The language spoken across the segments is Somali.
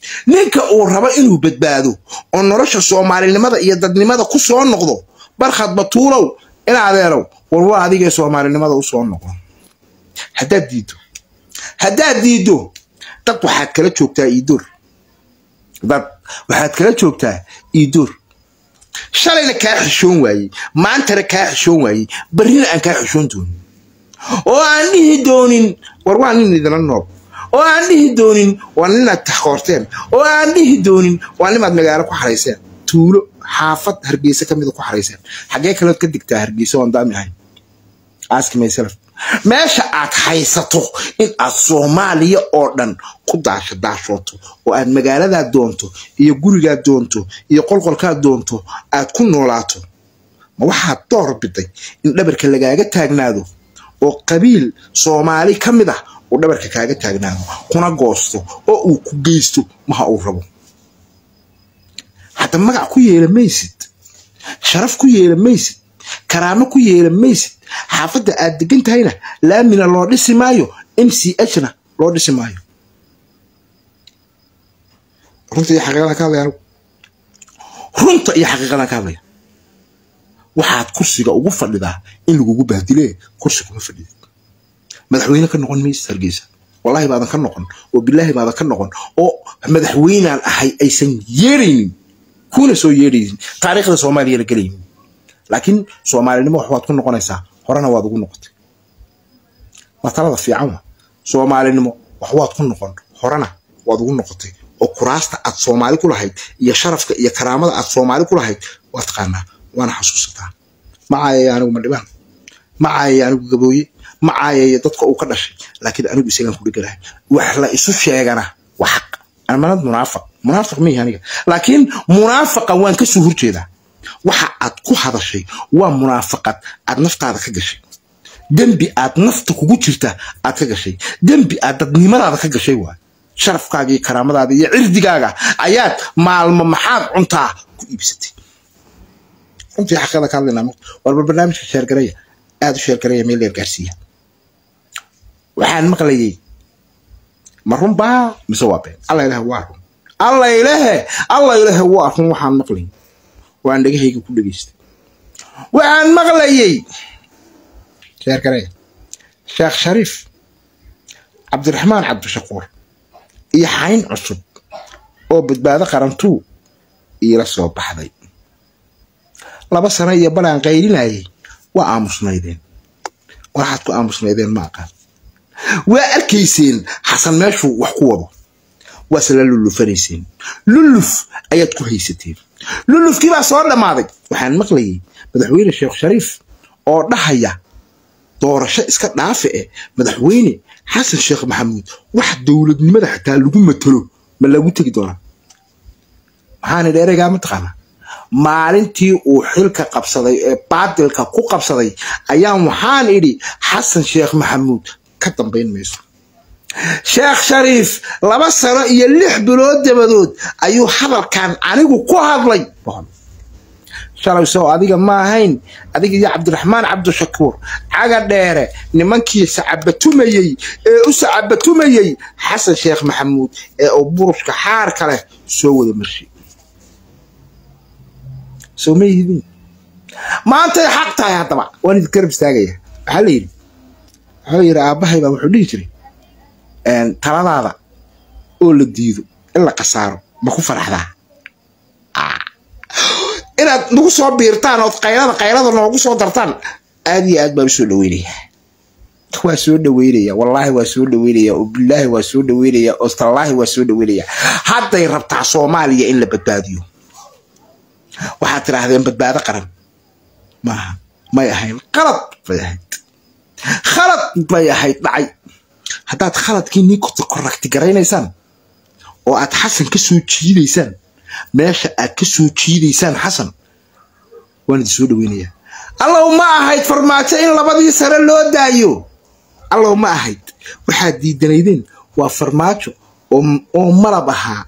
ninka uu rabo inuu badbaado oo nolosha soomaalinimada iyo dadnimada ku soo noqdo barkhad batuulow in adeerow war waa adigee soomaalinimada u soo noqon haddaad diiddo haddaad diiddo dad waxaad kala joogtaa iidoor dad waxaad kala joogtaa iidoor shalayna kaa xishoon waayey maantana kaa xishoon waayey barrina aan kaa xishoon doonin oo aan dhihi doonin war waa nin idinla noob oo aan dhihi doonin waa ninaad taxkoorteen oo aan dhihi doonin waa nimaad magaalo ku xarayseen tuulo xaafad hargeysa ka mida ku xarayseen xaggee kalood ka digtaa hargeysa waan daami ahayn aski myself meesha aad haysato in aad soomaaliya oo dhan ku daasho daashooto oo aad magaaladaa doonto iyo gurigaa doonto iyo qolqolkaa doonto aad ku noolaato ma waxaad door biday in dhabarka lagaaga taagnaado oo qabiil soomaali ka mid ah uu dhabarka kaaga taagnaado kuna goosto oo uu ku geysto maha uu rabo hadda magac ku yeela maysid sharaf ku yeela maysid karaamo ku yeela maysid xaafadda aad degan tahayna laamina loo dhisi maayo m c h na loo dhisi maayo runta iyo xaqiiqadan ka hadlaya runta iyo xaqiiqadan ka hadlaya waxaad kursiga ugu fadhidaa in lagugu bahdile kursi kuma fadhidid madaxweyne ka noqon maysid hargeysa wallahi baadan ka noqon oo bilaahi baadan ka noqon oo madaxweynaan ahay aysan yeeraynin kuna soo yeeraynin taariikhda soomaaliyana gelaynin laakiin soomaalinimo wax waad ku noqonaysaa horena waad ugu noqotay waa talada fiican wa soomaalinimo wax waad ku noqon horena waad ugu noqotay oo kuraasta aad soomaali ku lahayd iyo sharafka iyo karaamada aad soomaali ku lahayd waa taqaanaa waana xasuusataa ma caayaya anigu madhibaan ma caayaya anigu gabooye ma caayaya dadka uu ka dhashay laakiin anigu isagaan ku dheganahay wax la isu sheegana waa xaq amanad munaafiq munaafiq mihi aniga laakiin munaafiqa waan ka soo horjeedaa waxa aad ku hadashay waa munaafaqad aad naftaada ka gashay dembi aad nafta kugu jirta aad ka gashay dembi aad dadnimadaada ka gashay waay sharafkaaga iyo karaamadaada iyo cirdigaaga ayaad maalmo maxaad cuntaa ku iibsatay runtii xaqada ka hadlaynaa walba barnaamijka sheergareya aada u sheergareya meel dheer gaarsiiya waxaan maqlayay ma run baa mise waa been alla ilahe waa run alla ilahe alla ilahe waa run waxaan maqlayay waan dhegahayga ku dhegaystay waxaan maqlayay sheergareya sheekh shariif cabdiraxmaan cabdishakuur iyo xayn cusub oo badbaado qarantuu iila soo baxday laba sano iyo balaan qaylinayay waa aamusnaydeen waxaad ku aamusnaydeen ma aqaan waa arkayseen xasan meeshuu wax ku wado waase la lullufanayseen lulluf ayaad ku haysateen lullufkii baa soo dhammaaday waxaan maqlayay madaxweyne sheekh shariif oo dhahaya doorasho iska dhaafe eh madaxweyne xasan sheekh maxamuud wax dowladnimada xataa lagu matalo ma lagu tegi doonaa maxaana dheereygaa mataqaanaa maalintii uu xilka qabsaday ee baadilka ku qabsaday ayaan waxaan idhi xasan sheekh maxamuud ka dambayn mayso sheekh shariif laba sano iyo lix bilood dabadood ayuu hadalkan anigu ku hadlay shalay soo adiga ma ahayn adiga iyo cabdiraxmaan cabdishakuur caga dheere nimankii sacabatumayey ee u sacabatumayey xasan sheekh maxamuud ee uu burushka xaarka leh soo wada marshay soo ma yihidin maantay xaq tahay haddaba waan idin garab istaagaya waxaa la yidhi wuxuu yidhi aabbahay baa wuxuu dhihi jiray taladaada oo la diido in la kasaaro ma ku faraxdaa inaad nagu soo biirtaan ood qaylada qaylada noogu soo dartaan aad iyo aad baan usoo dhaweynaya waa soo dhaweynaya wallaahi waa soo dhaweynaya oo bilaahi waa soo dhaweynaya oo tallaahi waa soo dhaweynaya hadday rabtaa soomaaliya in la badbaadiyo waxaad tidhaahdeen badbaado qaran maaha may ahayn qalad bay ahayd khalad bay ahayd dhacay haddaad khaladkii nii korrakti garaynaysaan oo aad xasan ka soo jiidaysaan meesha aad ka soo jiidaysaan xasan waan idin soo dhaweynayaa allow ma ahayd farmaajo in labadii sare loo daayo allow ma ahayd waxaad diidanaydeen waa farmaajo oo malab ahaa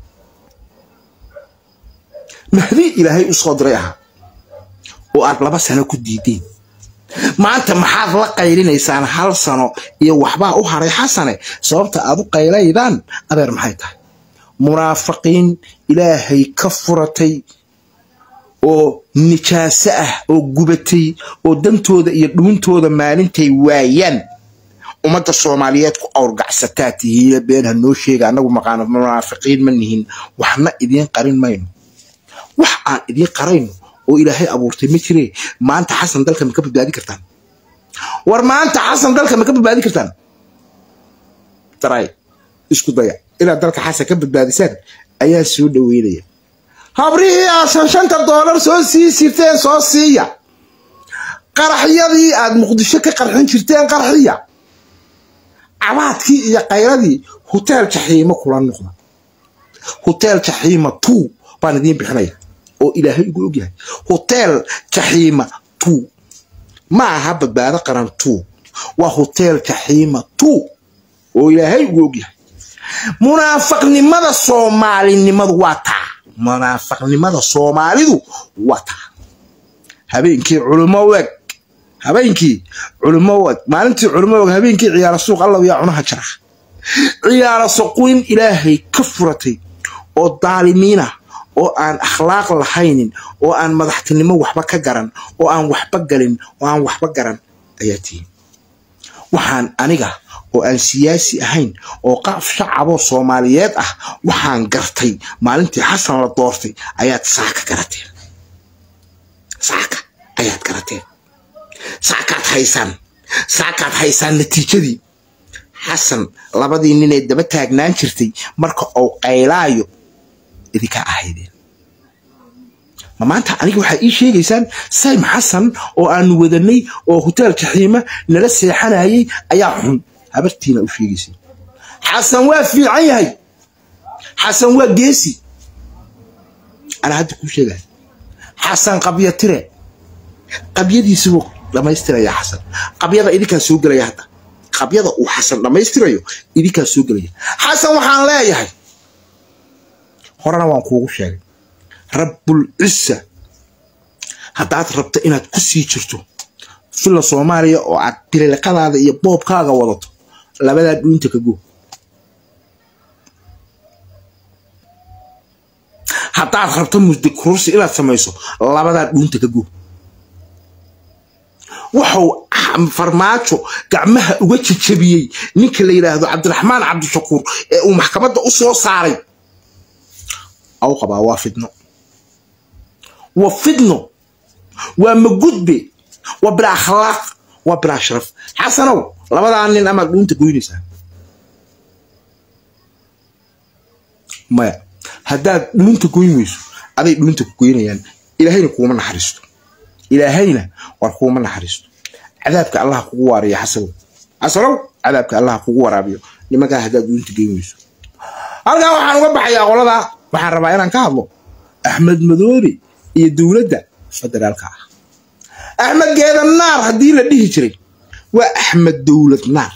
mahdi ilaahay u soo diray ahaa oo aad laba sano ku diideen maanta maxaad la qaylinaysaan hal sano iyo waxbaa u haray xasane sababta aad u qaylaydaan adeer maxay tahay munaafiqiin ilaahay ka furatay oo nijaaso ah oo gubatay oo dantooda iyo dhuuntooda maalintay waayaan ummadda soomaaliyeed ku awrgacsataa tihiina been ha noo sheega annagu maqaano munaafiqiin ma nihin waxna idiin qarin mayno wax aan idiin qarayno oo ilaahay abuurtay ma jiree maanta xasan dalka ma ka badbaadi kartaan war maanta xasan dalka ma ka badbaadi kartaan daray isku daya inaad dalka xasan ka badbaadisaan ayaa soo dhaweynaya habrihii aad shan shanta doolar soo sii jirteen soo siiya qaraxyadii aad muqdisho ka qarxin jirteen qarxiya cabaadkii iyo kayradii hoteel jaxiimo kula noqda hoteel jaxiima two baan idiin bixinaya oo ilaahay ugu ogyahay hoteel jaxiima two ma aha badbaado qaran two waa hoteel jaxiima two oo ilaahay ugu ogyahay munaafaqnimada soomaalinimadu waa taa munaafaqnimada soomaalidu waa taa habeenkii culimo weg habeenkii culimo weg maalintii culimo weg habeenkii ciyaara suuq allaw yaa cunaha jara ciyaara suquin ilaahay ka furatay oo daalimiinah oo aan akhlaaq lahaynin oo aan madaxtinimo waxba ka garan oo aan waxba galin oo aan waxba garan ayaa tihin waxaan aniga oo aan siyaasi ahayn oo qaaf shacaboo soomaaliyeed ah waxaan gartay maalintii xasan la doortay ayaad saaka garateen saaka ayaad garateen saakaad haysaan saakaad haysaan natiijadii xasan labadii ninee daba taagnaan jirtay marka uu qaylaayo idinkaa ahaydeen ma maanta aniga waxaad ii sheegaysaan saym xasan oo aanu wadanay oo hoteel jaxiima nala seexanayay ayaa xun habartiina u sheegaysay xasan waa fiican yahay xasan waa geesi anaa hadda kuu sheegaya xasan qabya tire qabyadiisibuu dhammaystiraya xasan qabyada idinkaa soo gelaya hadda qabyada uu xasan dhammaystirayo idinkaa soo gelaya xasan waxaan leeyahay horena waan kuugu sheegay rabbul cissa haddaad rabto inaad ku sii jirto filla soomaaliya oo aad bililiqadaada iyo boobkaaga wadato labadaa dhuunta ka go haddaad rabto musdi kursi inaad samayso labadaa dhuunta ka go wuxuu farmaajo gacmaha uga jejabiyey ninka la yidhaahdo cabdiraxmaan cabdishakuur ee uu maxkamadda u soo saaray au qabaa waa fidno waa fidno waa magudbe waa bilaa akhlaaq waa bilaa sharaf xasanow labadaa nin amaad dhuunta goynaysaa maya haddaad dhuunta goyn weyso aday dhuunta ku goynayaan ilaahayna kuuma naxariisto ilaahayna war kuuma naxariisto cadaabka allaha kugu waariya xasanow xasanow cadaabka allaha kugu waraabiyo nimankaa haddaad dhuunta goyn weyso halkaa waxaan uga baxayaa qoladaa waxaan rabaa inaan ka hadlo axmed madoobe iyo dowladda federaalka ah axmed geeda naar haddii la dhihi jiray waa axmed dowlad naar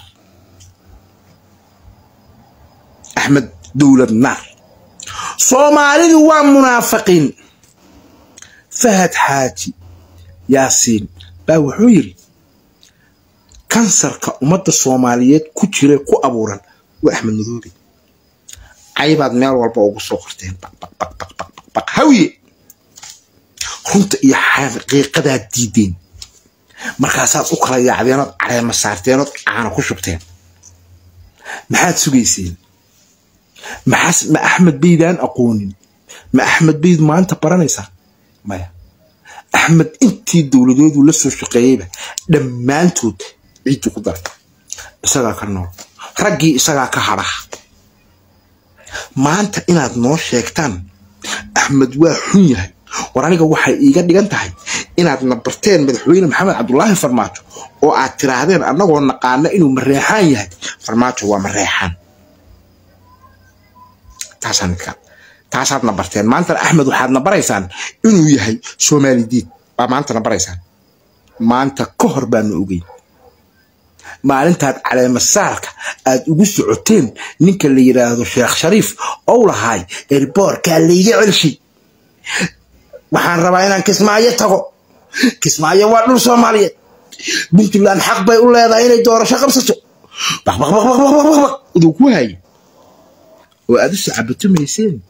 axmed dowlad naar soomaalidu waa munaafiqiin fahad xaaji yaasiin baa wuxuu yidhi kansarka ummadda soomaaliyeed ku jira ku abuuran waa axmed madoobe caybaad meel walba ugu soo qorteen baqbaqbaqbaq hawiye runta iyo xaqiiqadaad diideen markaasaad u kala yaacdeenood caleema saarteenood caana ku shubteen maxaad sugayseen maxaas ma axmed baydaan aqoonin ma axmed bayd maanta baranaysaa maya axmed intii dowladoodu la soo shaqeeyeyba dhammaantood ciiddu ku darta isagaa ka nool raggii isagaa ka hadhaha maanta inaad noo sheegtaan axmed waa xun yahay war aniga waxay iiga dhigan tahay inaad na barteen madaxweyne maxamed cabdulaahi farmaajo oo aad tiraahdeen annagoo naqaana inuu mareexaan yahay farmaajo waa mareexaan taasaad na barteen maantana axmed waxaad na baraysaan inuu yahay soomaali diid baa maanta na baraysaan maanta ka hor baanu ogeyn maalintaad caleemasaarka aad ugu socoteen ninka la yidhaahdo sheekh shariif ou lahaay erboorkaa layga celshay waxaan rabaa inaan kismaayo tago kismaayo waa dhul soomaaliyeed puntland xaq bay u leedahay inay doorasho qabsato baqbaqbaqbaqbaqbaq iduu ku haye oo aad u sacabatumayseen